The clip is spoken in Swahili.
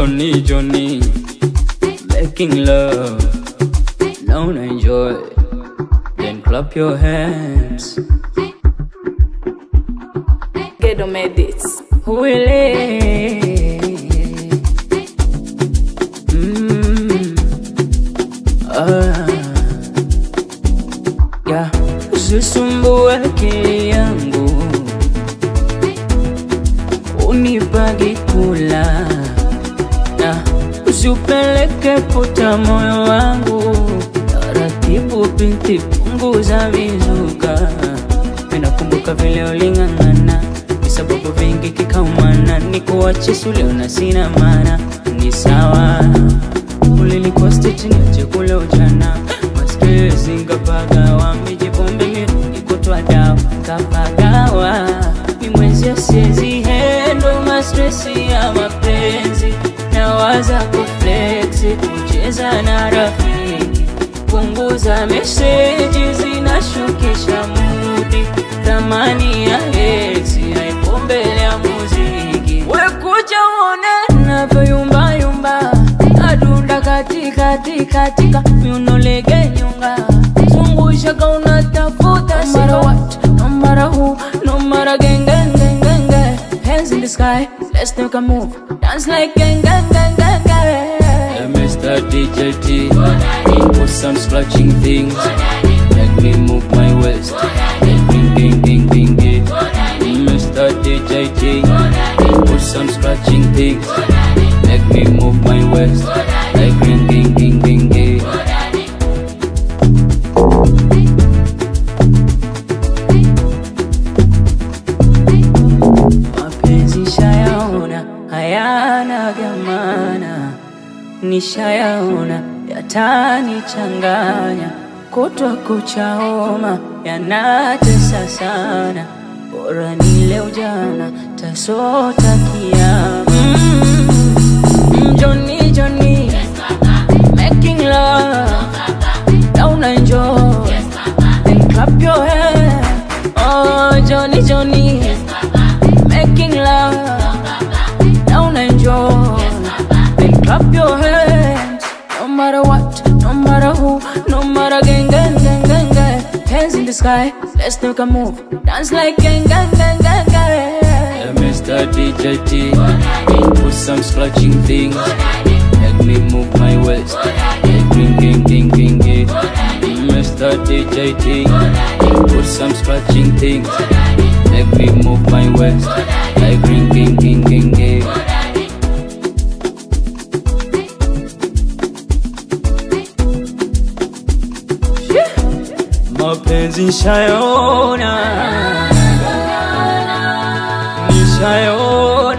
Johnny, Johnny, making love. Don't enjoy, then clap your hands. Ghetto Medits. Willie. Mm. Ah. Yeah. Usisumbue akili yangu, unipagi kula na usiupeleke puta moyo wangu taratibu, binti, punguza vizuka. Minakumbuka vile uling'ang'ana, ni sababu vingi kikaumana, ni kuache sule na sina maana, ni sawa ulilikuwa stage niache kule ujana maskezi ngapagawa mijipombe ikutwa dawa kapagawa ni mwezi asiezi hendo mastresi ya mapenzi nawaza kufleksi kucheza na rafiki punguza meseji zinashukisha mudi thamani ya hesi haipo mbele ya muziki wekuja uone navyoyumbayumba adunda katikati katika miunolege nyonga zungushaka unatafuta no matter what, no matter who, no matter gang gang gang gang gang hands in the sky let's take a move dance like gang gang gang gang gang Hey, Mr. DJT, put some scratching things. Make me move my waist. Like ding ding ding ding ding. Mr. DJT, put some scratching things. Make me move my waist. Like ding ding ding ding ding. Mapenzi shayaona hayana gamana, nishayaona yatanichanganya, kutwa kuchaoma yanatesa sana, bora nile ujana tasota kiama. Mm, Johnny, Johnny, making love, down enjoy, then clap your hands. Oh, Johnny, Johnny, making love, down enjoy, then clap your hands. No matter what, no matter who, no matter gang, gang, gang, gang, gang. Hands in the sky, let's take a move, dance like gang, gang, gang, gang, gang. Hey, Mr. DJT, put some scratching things, make me move my waist. Hey, ding, ding, ding, ding, ding. Mr. DJT, put some scratching things, make me move my waist. Like ring, ding, ding, ding, ding. Mapenzi nishayaona, nishayaona